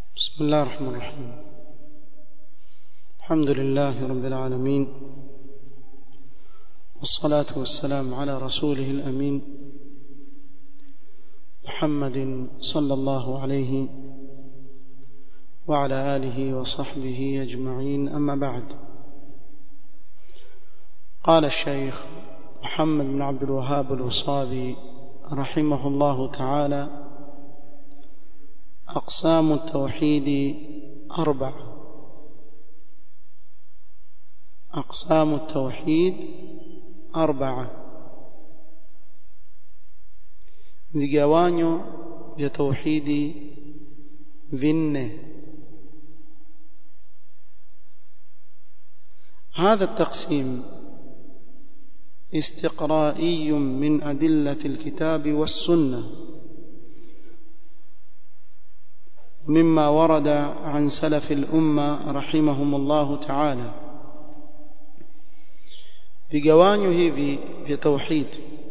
بسم الله الرحمن الرحيم الحمد لله رب العالمين والصلاة والسلام على رسوله الأمين محمد صلى الله عليه وعلى آله وصحبه أجمعين أما بعد قال الشيخ محمد بن عبد الوهاب الوصابي رحمه الله تعالى أقسام التوحيد أربع أقسام التوحيد أربعة vigawanyo vya tauhidi vinne هذا التقسيم استقرائي من أدلة الكتاب والسنة مما ورد عن سلف الأمة رحمهم الله تعالى vigawanyo hivi vya tauhid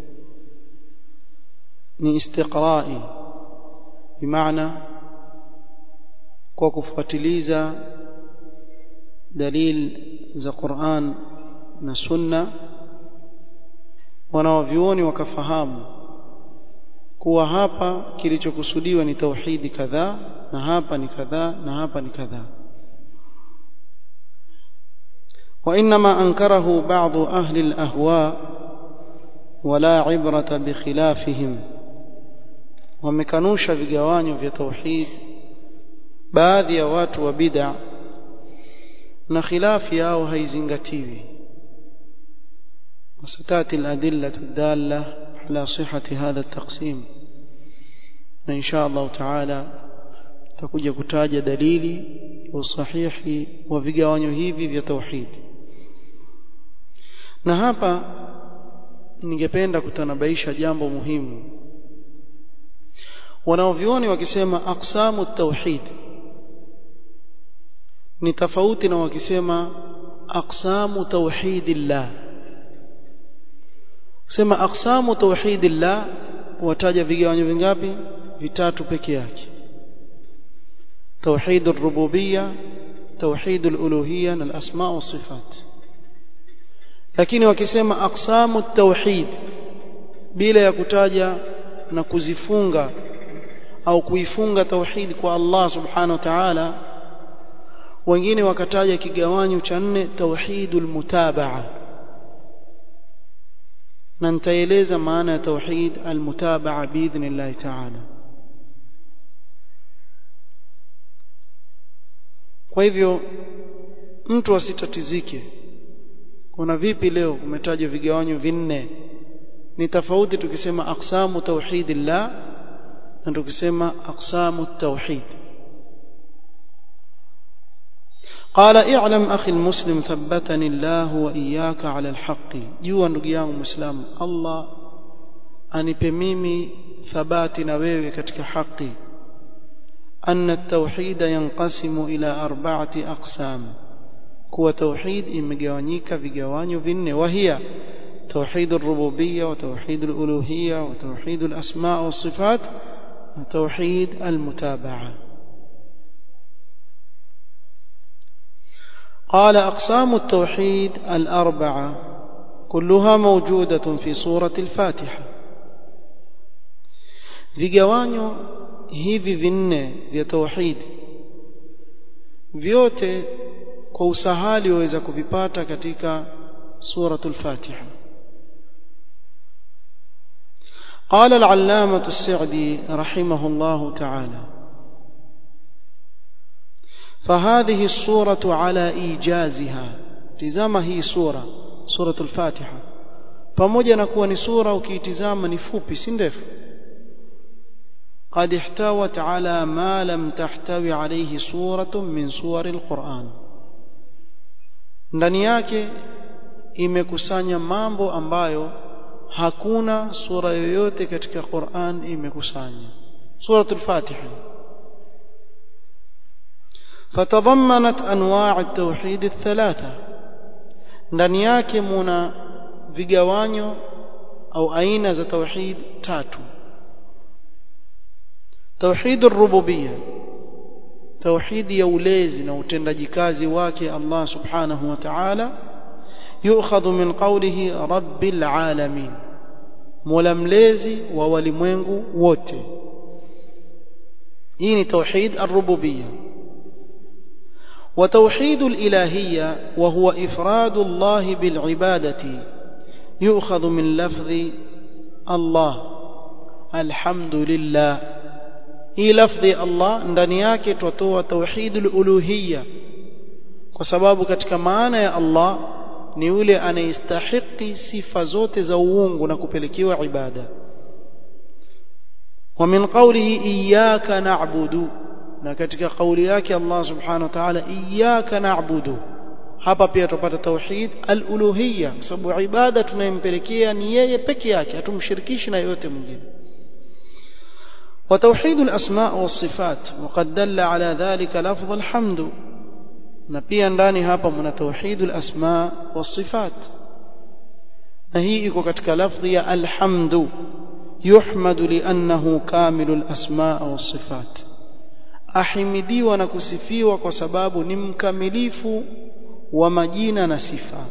ni istiqrai bimaana kwa kufuatiliza dalil za Qur'an na Sunna wanaovioni wakafahamu kuwa hapa kilichokusudiwa ni tauhidi kadhaa na hapa ni kadhaa na hapa ni kadhaa وإنما أنكره بعض أهل الأهواء ولا عبرة بخلافهم ومكنوش vigawanyo vya tauhid baadhi ya watu wa bid'a na khilafi yao haizingatiwi وستاتي الأدلة الدالة على صحة هذا التقسيم إن شاء الله تعالى تكوja kutaja dalili usahihi wa vigawanyo hivi vya tauhid na hapa ningependa kutanabaisha jambo muhimu wanaovioni wakisema aqsamu tauhid ni tofauti na wakisema aqsamu tauhidillah sema aqsamu tauhidillah wataja vigawanyo vingapi vitatu peke yake توحيد الربوبية توحيد الألوهية الأسماء والصفات lakini wakisema aqsamu tauhid bila ya kutaja na kuzifunga au kuifunga tauhid kwa Allah subhanahu wa ta'ala wengine wakataja kigawanyo cha nne tauhidul mutabaa na nitaeleza maana ya tauhid almutabaa biidhnillah ta'ala kwa hivyo mtu asitatizike kuna vipi leo kumetajwa vigawanyo vinne ni tofauti tukisema aqsamu tauhidillah na tukisema aqsamu tauhid قال اعلم اخي المسلم ثبتني الله واياك على الحق jua ndugu yangu muislamu Allah anipe mimi thabati na wewe katika haki أن التوحيد ينقسم إلى أربعة أقسام كو توحيد إمجوانيك في جواني فين وهي توحيد الربوبية وتوحيد الألوهية وتوحيد الأسماء والصفات وتوحيد المتابعة قال أقسام التوحيد الأربعة كلها موجودة في سورة الفاتحة في جواني hivi vinne vya tauhid vyote kwa usahali waweza kuvipata katika suratul Fatiha قال العلامة السعدي رحمه الله تعالى فهذه الصورة على إيجازها تزama hii sura suratul Fatiha pamoja na kuwa ni sura ukiitizama ni fupi si ndefu قد احتوت على ما لم تحتوي عليه سورة من سور القرآن ndani yake imekusanya mambo ambayo hakuna sura yoyote katika Qur'an imekusanya suratul Fatiha fatadammanat anwa' at-tauhid ath-thalatha ndani yake muna vigawanyo au aina za tauhid tatu توحيد الربوبية tauhidi ya ulezi na utendaji kazi wake Allah subhanahu wa ta'ala yu'khadhu min qawlihi rabbil alamin mola mlezi wa walimwengu wote hii ni tauhid ar-rububiyya وتوحيد الإلهية وهو إفراد الله بالعبادة يؤخذ من لفظ الله الحمد لله hii lafdhi Allah ndani yake twatoa tauhidul uluhiyya kwa sababu katika maana ya Allah ni yule anayestahiki sifa zote za uungu na kupelekewa ibada wa min qawlihi iyyaka na'budu na katika kauli yake Allah subhanahu wa ta'ala iyyaka na'budu hapa pia tupata tauhid al-uluhiyya kwa sababu ibada tunayempelekea ni yeye peke yake hatumshirikishi na yote mwingine وتوحيد الأسماء والصفات وقد دل على ذلك لفظ الحمد نبيا ndani hapa mna توحيد الأسماء والصفات na hii iko katika lafdhi ya alhamdu yuhmadu liannahu kamilu alasmaa wassifat ahimidiwa na kusifiwa kwa sababu ni mkamilifu wa majina na sifa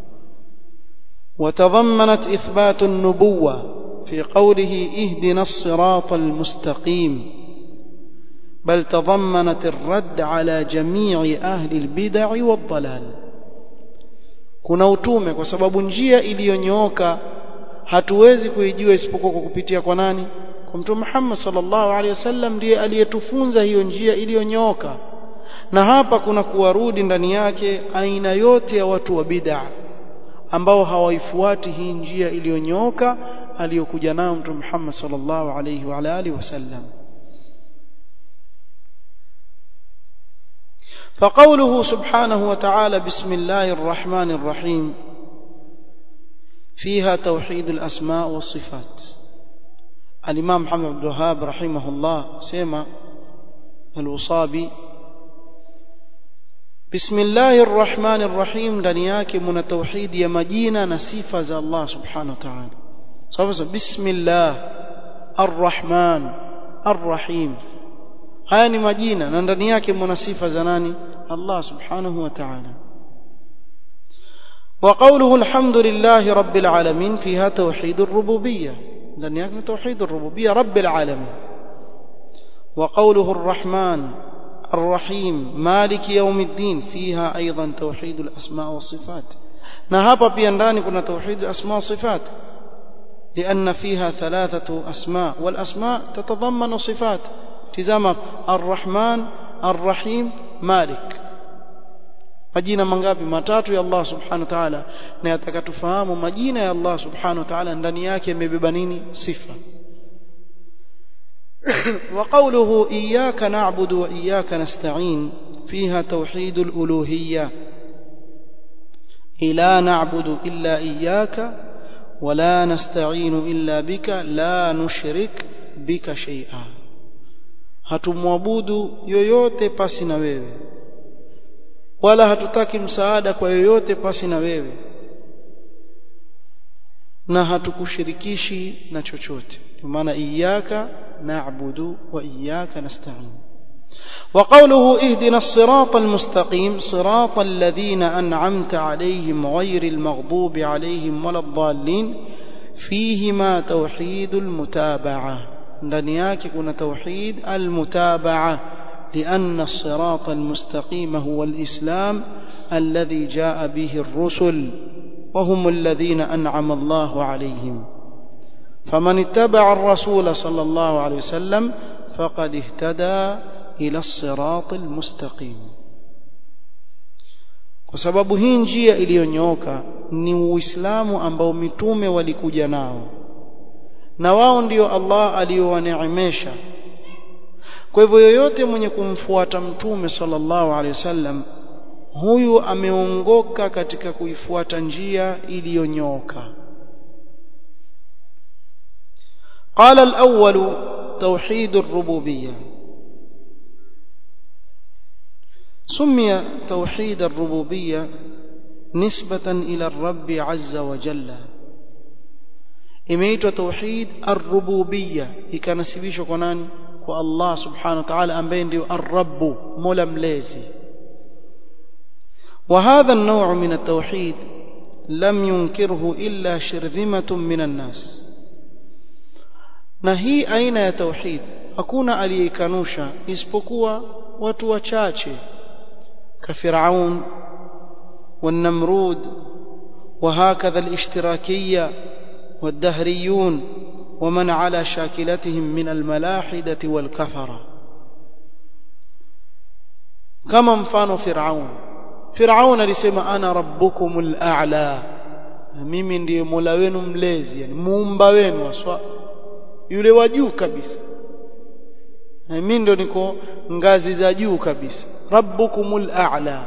وتضمنت إثبات النبوة في قوله اهدنا الصراط المستقيم بل تضمنت الرد على جميع أهل البدع والضلال kuna utume kwa sababu njia iliyonyooka hatuwezi kuijua isipokuwa kwa kupitia kwa nani kwa mtume Muhammad sallallahu alaihi wasallam ndiye aliyetufunza hiyo njia iliyonyooka na hapa kuna kuwarudi ndani yake aina yote ya watu wa bid'a ambao hawaifuati hii njia iliyonyooka aliyokuja nayo mtume Muhammad sallallahu alaihi wa alihi wasallam فقوله سبحانه وتعالى بسم الله الرحمن الرحيم فيها توحيد الأسماء والصفات الإمام محمد بن الوهاب رحمه الله سيما الوصابي بسم الله الرحمن الرحيم دنياك من توحيد يا مدينة نسيفة الله سبحانه وتعالى بسم الله الرحمن الرحيم haya ni majina na ndani yake mna sifa za nani Allah subhanahu wa ta'ala وقوله الحمد لله رب العالمين فيها توحيد الربوبية ndani yake توحيد الربوبية رب العالمين وقوله الرحمن الرحيم مالك يوم الدين فيها أيضا توحيد الأسماء والصفات na hapa pia ndani kuna توحيد الأسماء والصفات لأن فيها ثلاثة أسماء والأسماء تتضمن صفات tizama arrahman arrahim malik majina mangapi matatu ya Allah subhanahu wa ta'ala na yatakatufahamu majina ya Allah subhanahu wa ta'ala ndani yake yamebeba nini sifa وقوله إياك نعبد وإياك نستعين فيها توحيد الألوهية لا نعبد إلا إياك ولا نستعين إلا بك لا نشرك بك شيئا hatumwabudu yoyote pasi na wewe wala hatutaki msaada kwa yoyote pasi na wewe na hatukushirikishi na chochote kwa maana iyyaka na'budu wa iyyaka nasta'in وقوله اهدنا الصراط المستقيم صراط الذين أنعمت عليهم غير المغضوب عليهم ولا الضالين فيهما توحيد المتابعه ndani yake kuna tauhid almutabaa لأن الصراط المستقيم هو الإسلام الذي جاء به الرسل وهم الذين أنعم الله عليهم فمن اتبع الرسول صلى الله عليه وسلم فقد اهتدى إلى الصراط المستقيم kwa sababu hii njia iliyonyooka ni uislamu ambao mitume walikuja nao na wao ndio Allah aliyowaneemesha kwa hivyo yoyote mwenye kumfuata mtume sallallahu alaihi wasallam huyu ameongoka katika kuifuata njia iliyonyooka قال الأول توحيد الربوبية سمي توحيد الربوبية نسبة إلى الرب عز وجل imeitwa tauhid ar-rububiyya ikanasibishwa kwa nani kwa Allah subhanahu wa ta'ala ambaye ndio ar-rabb mola mlezi وهذا النوع من التوحيد لم ينكره إلا شرذمة من الناس na hii aina ya tauhid hakuna aliyekanusha isipokuwa watu wachache كفرعون والنمرود وهكذا الاشتراكية والدهريون ومن على شاكلتهم من الملاحدة والكفرة كما مفان فرعون فرعون alisema ana rabbukumul a'la mimi ndiye mola wenu mlezi yani muumba wenu aswa yule wa juu kabisa mimi ndo niko ngazi za juu kabisa rabbukumul a'la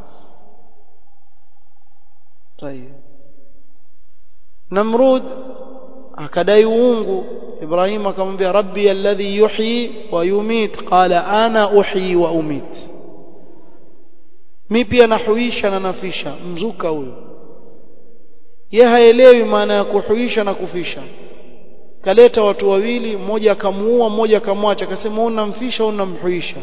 طيب namrud akadai uungu ibrahim akamwambia rabbi alladhi yuhyi wa yumit qala ana uhyi wa umit mi pia nahuisha na nafisha mzuka huyo ye haelewi maana ya kuhuisha na kufisha kaleta watu wawili mmoja akamuua mmoja akamwacha akasema unamfisha unamhuisha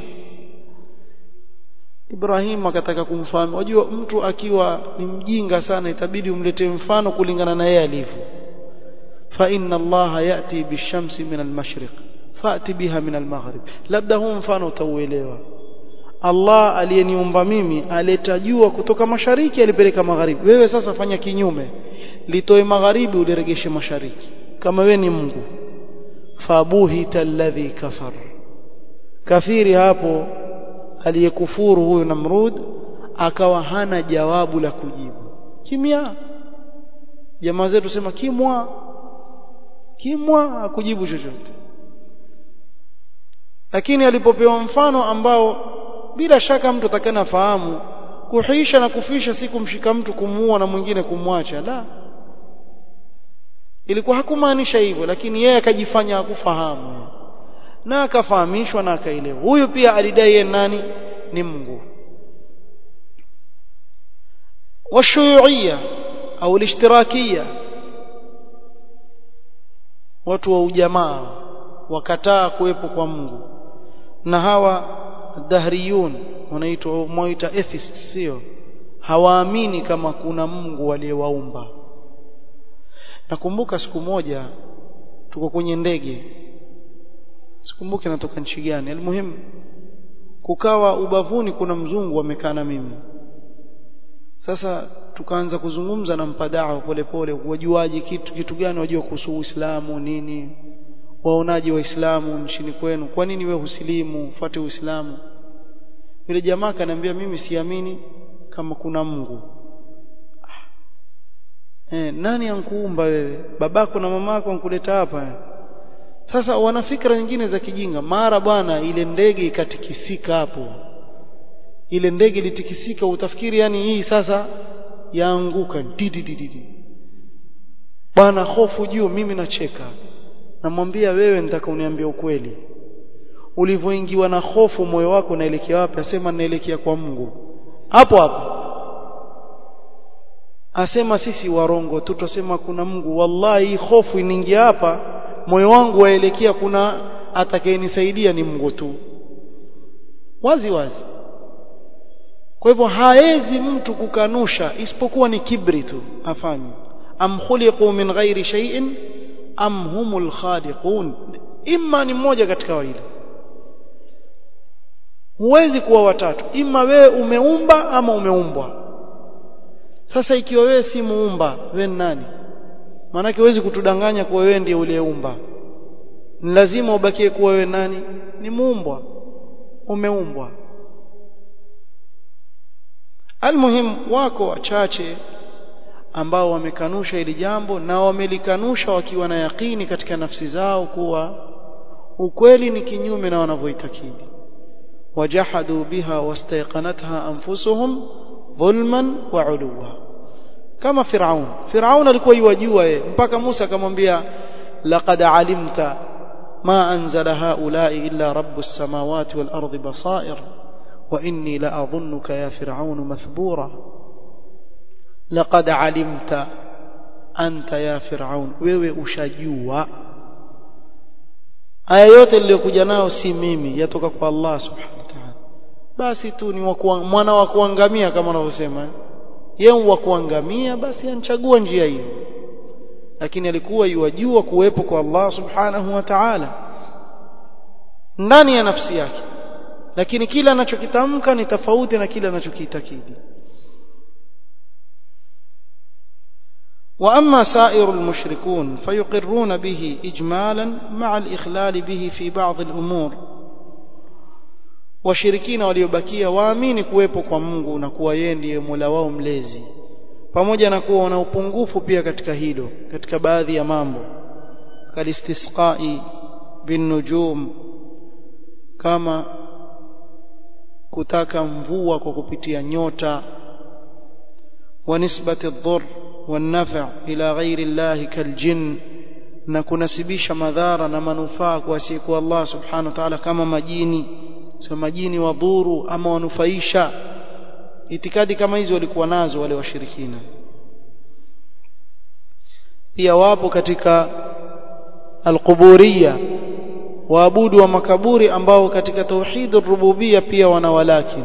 Ibrahim akataka kumfahamu wajua mtu akiwa ni mjinga sana itabidi umletee mfano kulingana na yeye alivyo fa inna Allah yati bishamsi min almashriq fati biha min almaghrib labda huu mfano utauelewa Allah aliyeniumba mimi aleta jua kutoka mashariki alipeleka magharibi wewe sasa fanya kinyume litoe magharibi uliregeshe mashariki kama wewe ni Mungu fabuhita alladhi kafar kafiri hapo aliyekufuru huyo Namrud akawa hana jawabu la kujibu kimya jamaa zetu sema kimwa kimwa akujibu chochote lakini alipopewa mfano ambao bila shaka mtu atakana fahamu kuhisha na kufisha si kumshika mtu kumuua na mwingine kumwacha la ilikuwa hakumaanisha hivyo lakini yeye akajifanya hakufahamu na akafahamishwa na akaelewa huyu pia alidai yeye nani ni Mungu washuyuia au lishtirakia watu wa ujamaa wakataa kuwepo kwa Mungu na hawa dahriyun wanaitwa mwaita atheists sio hawaamini kama kuna Mungu aliyewaumba nakumbuka siku moja tuko kwenye ndege sikumbuki natoka nchi gani almuhimu kukawa ubavuni kuna mzungu amekaa na mimi sasa tukaanza kuzungumza na mpadao polepole wajuaje kitu kitu gani wajua kuhusu Uislamu nini waonaje waislamu nchini kwenu kwa nini we husilimu ufuate Uislamu yule jamaa kaniambia mimi siamini kama kuna Mungu eh nani ankuumba wewe babako na mamako ankuleta hapa sasa wana fikra nyingine za kijinga mara bwana ile ndege ikatikisika hapo ile ndege ilitikisika utafikiri yani hii sasa yaanguka didididi bwana hofu juu mimi nacheka namwambia wewe nitaka uniambie ukweli ulivyoingiwa na hofu moyo wako unaelekea wapi asema naelekea kwa Mungu hapo hapo asema sisi warongo tu tusema kuna Mungu wallahi hofu inaingia hapa moyo wangu waelekea kuna atakayenisaidia ni Mungu tu wazi wazi kwa hivyo haezi mtu kukanusha isipokuwa ni kibri tu afanye am khuliqu min ghairi shay'in am humul khaliqun imma ni mmoja katika wawili huwezi kuwa watatu imma wewe umeumba ama umeumbwa sasa ikiwa wewe si muumba wewe ni nani maanake huwezi kutudanganya kuwa wewe ndiye uliyeumba ni lazima ubakie kuwa wewe nani ni muumbwa umeumbwa almuhim wako wachache ambao wamekanusha hili jambo na wamelikanusha wakiwa na yakini katika nafsi zao kuwa ukweli ni kinyume na wanavyoitakidi wajahadu biha wastayqanatha anfusuhum dhulman wa uluwa kama Firaun Firaun alikuwa yajua yeye mpaka Musa akamwambia laqad alimta ma anzala haula'i illa rabbus samawati wal ardi basair wa inni la adhunnuka ya Firaun mathbura laqad alimta anta ya Firaun wewe ushajua aya yote niliyokuja nayo si mimi yatoka kwa Allah subhanahu wa ta'ala basi tu ni wakuwa, mwana wa kuangamia kama wanavyosema yeye wa kuangamia basi anchagua njia hiyo lakini alikuwa yuwajua kuwepo kwa Allah subhanahu wa ta'ala ndani ya nafsi yake lakini kila anachokitamka ni tofauti na kile anachokiitakidi واما سائر المشركون فيقرون به اجمالا مع الاخلال به في بعض الامور washirikina waliobakia waamini kuwepo kwa Mungu na kuwa yeye ndiye Mola wao mlezi pamoja na kuwa wana upungufu pia katika hilo katika baadhi ya mambo kalistisqai bin nujum kama kutaka mvua kwa kupitia nyota wa nisbati dhur والنفع إلى غير الله كالجن na kunasibisha madhara na manufaa kwa siku Allah subhanahu wa ta'ala kama majini sio majini wadhuru ama wanufaisha itikadi kama hizo walikuwa nazo wale washirikina pia wapo katika alquburiyya waabudu wa makaburi ambao katika tauhid rububiyya pia wana walakin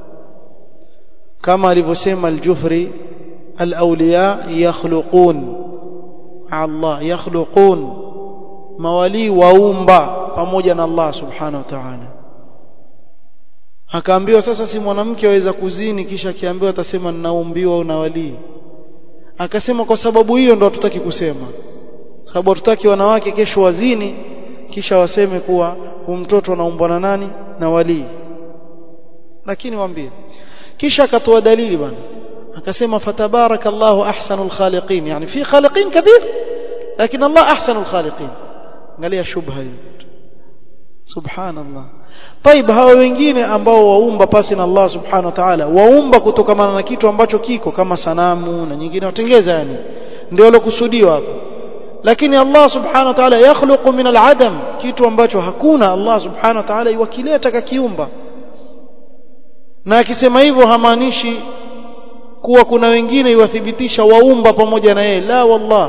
kama alivyosema al-Jufri al-awliya yakhluqun Allah yakhluqun mawali waumba pamoja na Allah subhanahu wa ta'ala akaambiwa sasa si mwanamke aweza kuzini kisha akiambiwa atasema ninaumbiwa na wali akasema kwa sababu hiyo ndo hatutaki kusema sababu hatutaki wanawake kesho wazini kisha waseme kuwa huyu mtoto anaumbwa na nani na wali lakini waambie kisha akatoa dalili bwana akasema fatabarakallahu ahsanul khaliqin yani fi khaliqin kathir lakini Allah ahsanul khaliqin angalia shubha hiyo subhanallah طيب hawa wengine ambao waumba pasi na Allah subhanahu wa ta'ala waumba kutokana na kitu ambacho kiko kama sanamu na nyingine watengeza yani ndio lokusudiwa hapo lakini Allah subhanahu wa ta'ala yakhluqu min al-adam kitu ambacho hakuna Allah subhanahu wa ta'ala iwakileta kakiumba na akisema hivyo hamaanishi kuwa kuna wengine iwathibitisha waumba pamoja na yeye la wallah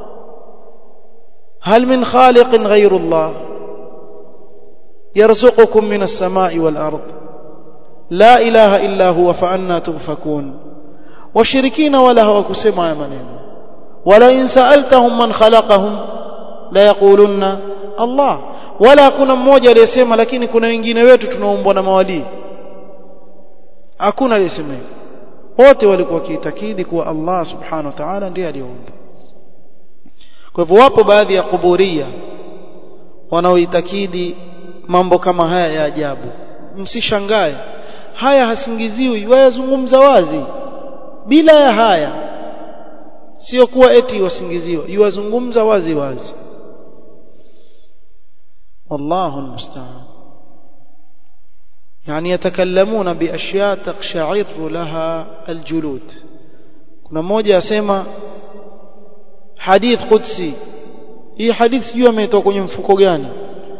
hal min khaliqin ghayru Allah يرزقكم من السماء والأرض لا إله إلا هو فأنا تؤفكون وشركين ولا هو كسمع منهم ولئن سألتهم من خلقهم لا يقولون الله ولا kuna mmoja aliyesema lakini kuna wengine wetu tunaumbwa na mawali hakuna aliyesema wote walikuwa kiitakidi kuwa Allah subhanahu wa ta'ala ndiye aliyeumba kwa hivyo wapo baadhi ya kuburia wanaoitakidi mambo kama haya ya ajabu msishangae haya hasingiziwi wayazungumza wazi bila ya haya sio kuwa eti wasingiziwa yuwazungumza wazi wazi wallahu almusta'an يعني يتكلمون بأشياء تقشعر لها الجلود kuna mmoja asema hadith qudsi hii hadith sijui ametoka kwenye mfuko gani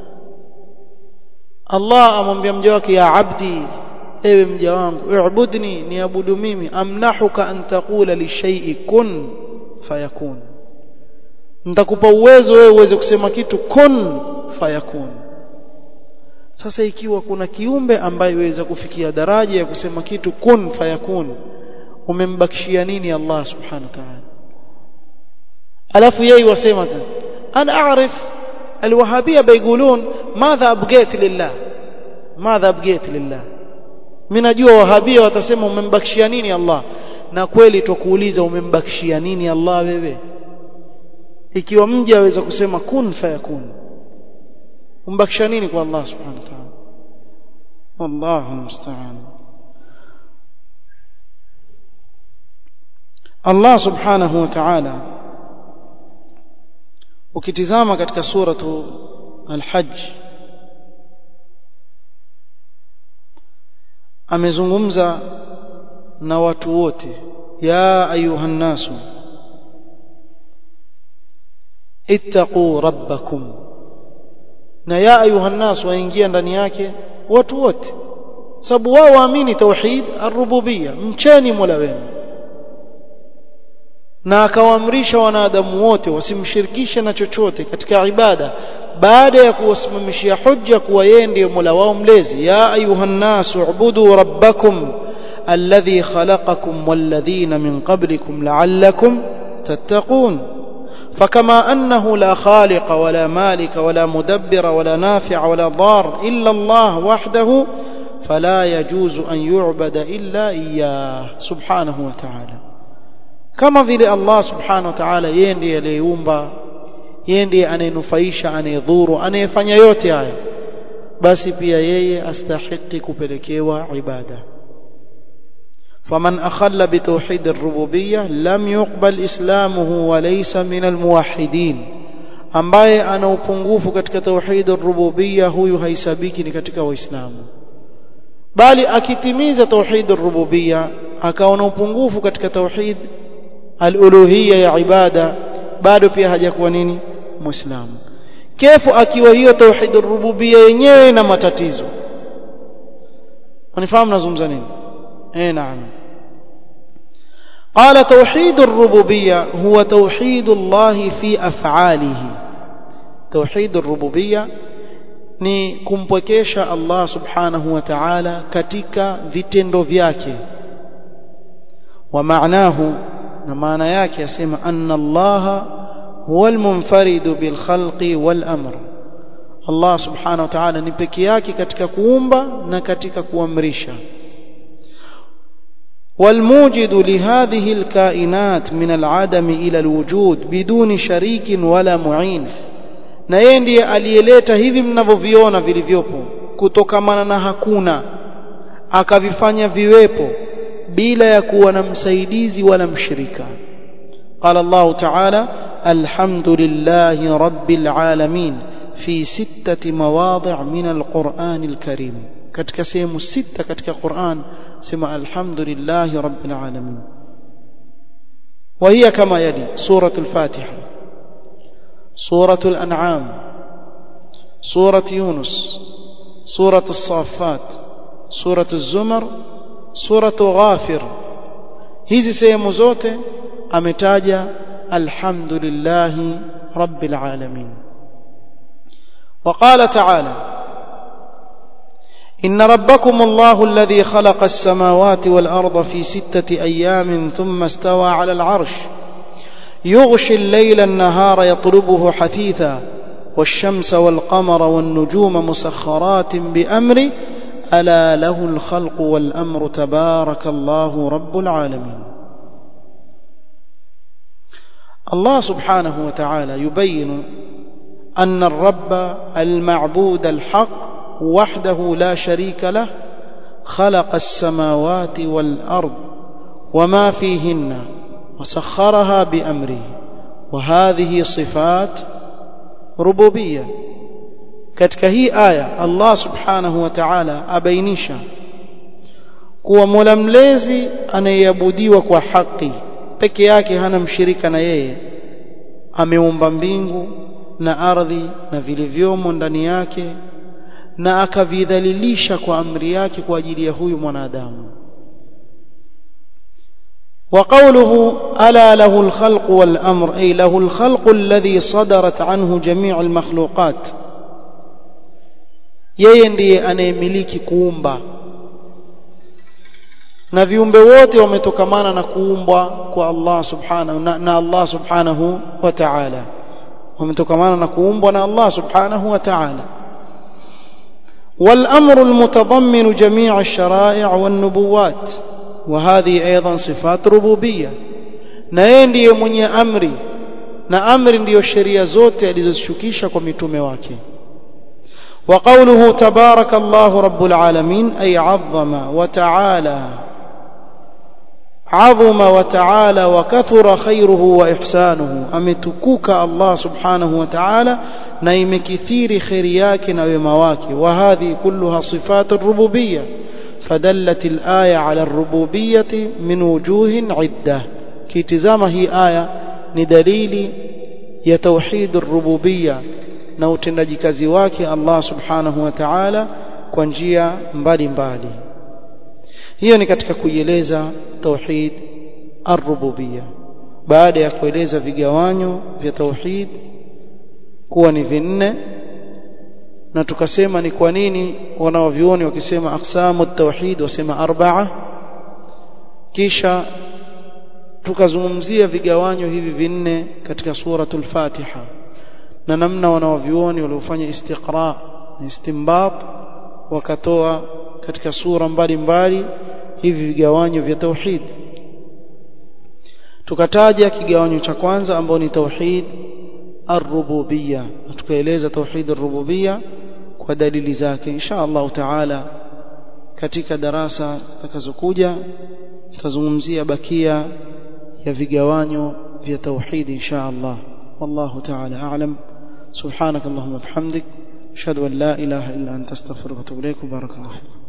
Allah amwambia mja wake ya abdi ewe mja wangu i'budni niabudu mimi amnahuka an taqula li shay'i kun fayakun nitakupa uwezo wewe uweze kusema kitu kun fayakun sasa ikiwa kuna kiumbe ambaye waweza kufikia daraja ya kusema kitu kun fayakun umembakishia nini Allah subhanahu wa ta'ala alafu yeye wasema tena ana aarif الوهابيه بيقولون ماذا ابقيت لله ماذا ابقيت لله mimi najua wahabia watasema umembakishia nini Allah na kweli tukuuliza umembakishia nini Allah wewe ikiwa mja aweza kusema kun fayakun umbakishia nini kwa Allah subhanahu wa ta'ala wallahu musta'an Allah subhanahu wa ta'ala ukitizama katika suratu al-hajj amezungumza na watu wote ya ayuha nasu ittaqu rabbakum na ya ayuha nasu waingia ndani yake watu wote sababu wao waamini tauhid ar-rububiyya mcheni mola wenu na akawaamrisha wanadamu wote wasimshirikishe na chochote katika ibada baada ya kuwasimamishia hujja kuwa yeye ndiye Mola wao mlezi ya ayuhan nasu ubudu rabbakum alladhi khalaqakum walladhina min qablikum la'allakum tattaqun فكما أنه لا خالق ولا مالك ولا مدبر ولا نافع ولا ضار إلا الله وحده فلا يجوز أن يعبد إلا إياه سبحانه وتعالى كما vile Allah subhanahu wa ta'ala yeye ndiye aliyeumba yeye ndiye anayenufaisha anayedhuru anayefanya yote haya basi pia yeye astahiki kupelekewa ibada فمن أخل بتوحيد الربوبية لم يقبل إسلامه وليس من الموحدين ambaye ana upungufu katika tauhid ar-rububiyya huyu haisabiki ni katika waislamu bali akitimiza tauhid ar-rububiyya akaona upungufu katika tauhid al-uluhiyya ya ibada bado pia hajakuwa nini muislamu kefu akiwa hiyo tauhid ar-rububiyya yenyewe na matatizo unifahamu nazungumza nini eh naam قال توحيد الربوبية هو توحيد الله في أفعاله توحيد الربوبية ni kumpwekesha Allah subhanahu wa ta'ala katika vitendo vyake wa maanahu na maana yake yasema anna Allah huwa almunfaridu bil khalqi wal amr Allah subhanahu wa ta'ala ni peke yake katika kuumba na katika kuamrisha والموجد لهذه الكائنات من العدم إلى الوجود بدون شريك ولا معين na yeye ndiye aliyeleta hivi mnavyoviona vilivyopo kutokamana na hakuna akavifanya viwepo bila ya kuwa na msaidizi wala mshirika قال الله تعالى الحمد لله رب العالمين في ستة مواضع من القرآن الكريم katika sehemu sita katika Qur'an sema alhamdulillah rabbil alamin وهي كما يلي سورة الفاتحة سورة الأنعام سورة يونس سورة الصافات سورة الزمر سورة غافر hizi sehemu zote ametaja alhamdulillah rabbil alamin وقال تعالى إن ربكم الله الذي خلق السماوات والأرض في ستة أيام ثم استوى على العرش يغشي الليل النهار يطلبه حثيثا والشمس والقمر والنجوم مسخرات بأمره ألا له الخلق والأمر تبارك الله رب العالمين الله سبحانه وتعالى يبين أن الرب المعبود الحق وحده لا شريك له خلق السماوات والأرض وما فيهن وسخرها بأمره وهذه صفات ربوبية katika hii aya Allah subhanahu wa ta'ala abainisha kuwa Mola mlezi anayeabudiwa kwa haki peke yake hana mshirika na yeye ameumba mbingu na ardhi na vilivyomo ndani yake na akavidhalilisha kwa amri yake kwa ajili ya huyu mwanadamu وقوله ألا له الخلق والأمر أي له الخلق الذي صدرت عنه جميع المخلوقات yeye ndiye anayemiliki kuumba na viumbe wote wametokamana na kuumbwa kwa Allah subhanahu na, na Allah subhanahu wa ta'ala wametokamana na kuumbwa na Allah subhanahu wa ta'ala والأمر المتضمن جميع الشرائع والنبوات وهذه أيضا صفات ربوبية na yeye ndiye mwenye amri na amri ndiyo sheria zote alizozishukisha kwa mitume wake وقوله تبارك الله رب العالمين أي عظم وتعالى عظم وتعالى وكثر خيره وإحسانه أمتكوك الله سبحانه وتعالى نيم كثير خيرياك ومواك وهذه كلها صفات الربوبية فدلت الآية على الربوبية من وجوه عدة كتزام هي آية ندليل يتوحيد الربوبية na utendaji kazi wake Allah subhanahu wa ta'ala kwa njia mbalimbali hiyo ni katika kuieleza tauhid ar-rububiyya baada ya kueleza vigawanyo vya tauhid kuwa ni vinne na tukasema ni kwa nini wanaovioni wakisema aqsamu tauhid wasema arba'a kisha tukazungumzia vigawanyo hivi vinne katika suratul Fatiha na namna wanaovioni waliofanya istiqra na istinbat wakatoa katika sura mbalimbali hivi vigawanyo vya tauhid tukataja kigawanyo cha kwanza ambao ni tauhid ar-rububiyya tukaeleza tauhid ar-rububiyya kwa dalili zake insha Allah taala katika darasa takazokuja tutazungumzia bakia ya vigawanyo vya tauhid insha Allah wallahu taala a'lam subhanak allahumma bihamdik ashhadu an la ilaha illa anta astaghfiruka wa atubu ilaik barakallahu